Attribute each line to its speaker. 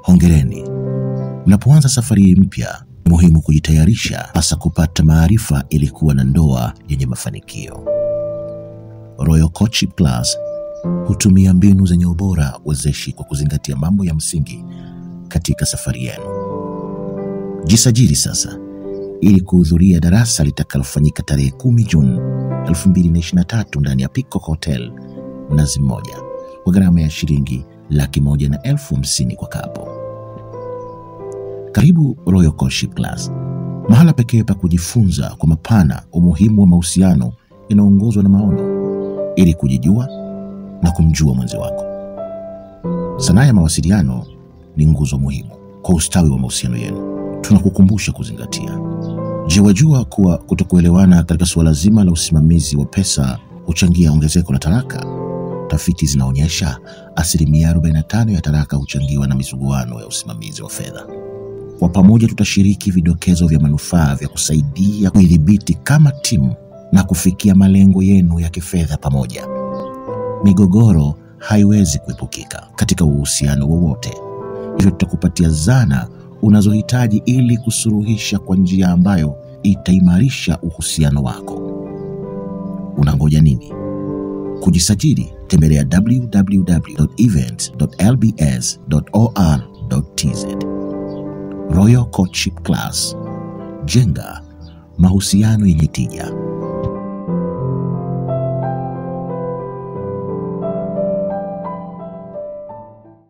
Speaker 1: hongereni. Mnapoanza safari mpya, ni muhimu kujitayarisha, hasa kupata maarifa ili kuwa na ndoa yenye mafanikio. Royal Coaching Plus hutumia mbinu zenye ubora wezeshi kwa kuzingatia mambo ya msingi katika safari yenu. Jisajili sasa ili kuhudhuria darasa litakalofanyika tarehe 10 Juni 2023 ndani ya Peacock Hotel Mnazi Mmoja kwa gharama ya shilingi laki moja na elfu hamsini kwa kapo. Karibu Royal Coaching Class, mahala pekee pa kujifunza kwa mapana umuhimu wa mahusiano yanayoongozwa na maono ili kujijua na kumjua mwenzi wako. Sanaa ya mawasiliano ni nguzo muhimu kwa ustawi wa mahusiano yenu. Tunakukumbusha kuzingatia. Je, wajua kuwa kutokuelewana katika suala zima la usimamizi wa pesa huchangia ongezeko la talaka? Tafiti zinaonyesha asilimia 45 ya talaka huchangiwa na misuguano ya usimamizi wa fedha. Kwa pamoja tutashiriki vidokezo vya manufaa vya kusaidia kuidhibiti kama timu na kufikia malengo yenu ya kifedha pamoja. Migogoro haiwezi kuepukika katika uhusiano wowote, hivyo tutakupatia zana unazohitaji ili kusuluhisha kwa njia ambayo itaimarisha uhusiano wako. Unangoja nini? Kujisajili, tembelea www.events.lbs.or.tz. Royal Coaching Class, jenga mahusiano yenye tija.